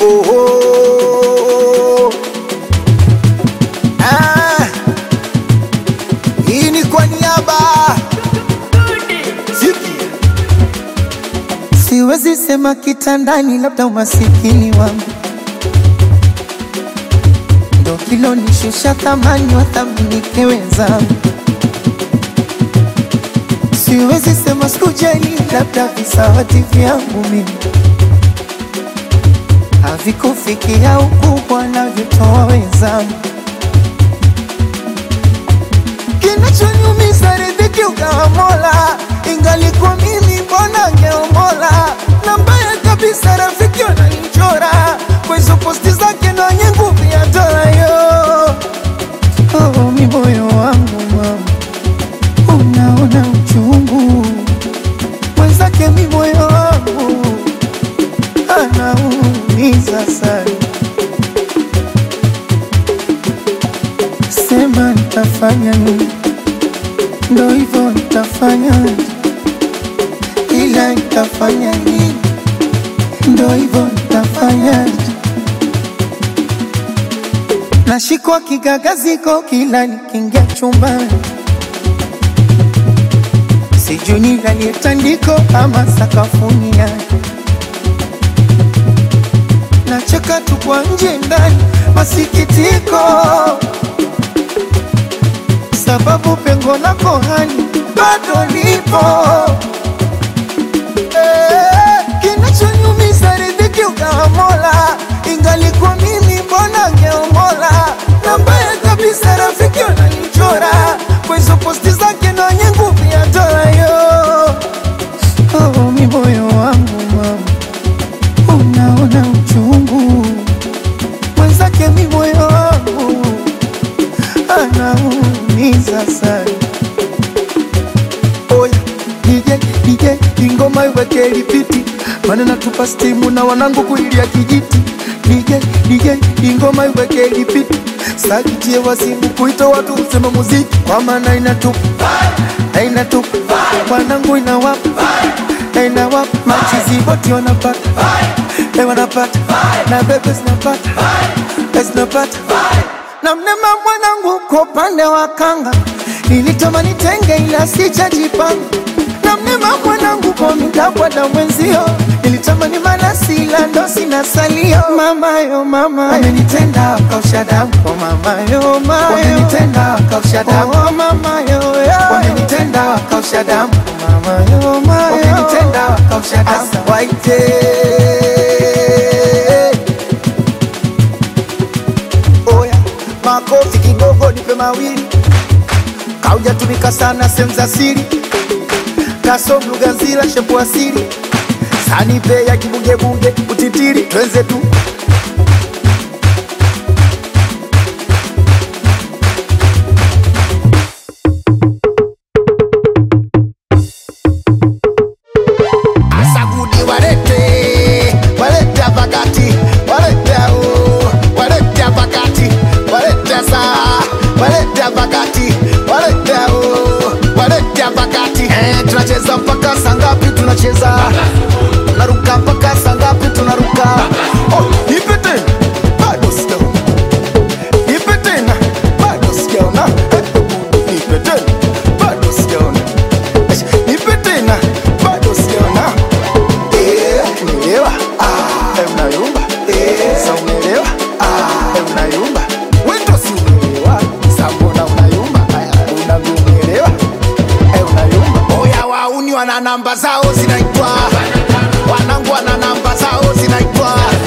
oh, oh. Ah, hii ni kwa niaba Sikia. Siwezi sema kitandani, labda umasikini wangu ndo kilonishusha thamani, wathaminike wenzangu. Siwezi sema sikujali, labda visawati vyangu mimi havikufikia ukubwa navyotoa wenzangu. Kinachoniumiza riziki ukawa Mola, ingalikuwa mimi mbona ngeomola. Na mbaya kabisa rafiki wananichora kwa hizo posti zake na wenye nguvu ya dola yo. Oh, mi moyo wangu mama, unaona uchungu mwenzake, mi moyo wangu anaumiza sana. Sema nitafanya nini? Ndo hivyo nitafanya, ila nitafanya nini? Ndo hivyo nitafanya. Nashikwa kigagaziko kila nikiingia chumbani, sijui nilalie tandiko ama sakafuni yake. Nacheka tu kwa nje ndani, masikitiko sababu pengo lako hani bado lipo. Eh, Kinachonyumiza riziki ukawa Mola, ingalikuwa mimi mbona ngeomola. Na mbaya kabisa rafiki wananichora kwa hizo posti zake na wenye nguvu ya dola yo. Oh, mi moyo wangu mama, unaona uchungu mwenzake, mi moyo wangu anaumiza sana. Oya DJ DJ, ingoma iweke lipiti, maana natupa stimu na wanangu kuilia kijiti. DJ DJ, ingoma iweke lipiti, sakitie wasimu kuita watu usema muziki, kwa maana inatupa na inatupa wanangu inawapa na inawapa machizi wote wanapata eh, wanapata na bebe zinapata eh, zinapata na mnema mwanangu kwa upande wa kanga nilitamani tenge ila sijajipanga na mnema mwanangu kwa midabwada mwenzio nilitamani malasi ila ndo sina salio mamayo mama amenitenda akausha damu oh mamayo mayo wamenitenda akausha damu oh mamayo wamenitenda akausha damu oh mamayo mayo wamenitenda akausha damu asa waite Oya, makofi kidogo, nipe mawili. Kaujatumika sana sehemu za siri, kasom lugha nzila shepu asili, sanipe ya kibugebunge utitiri, twenze tu Asagudi walete, walete pakati, walete au, walete pakati, walete saa, walete pakati, walete au, walete pakati. Eh, tunacheza mpaka saa ngapi? Tunacheza tunaruka mpaka saa ngapi? Tunaruka. Oh, nipe tena, bado sijaona. Nipe tena, bado sijaona. Eh, nipe tena, bado sijaona. Eh, Nipe tena, bado sijaona. Eh, umeelewa? Ah, eh, unayumba. Eh, sa umeelewa? Ah, eh, unayumba. Wewe ndo si umeelewa. Sa mbona unayumba? Aya, unavyoelewa. Eh, unayumba. Oya wauni wana namba zao zinaitwa wanangu wana namba zao zinaitwa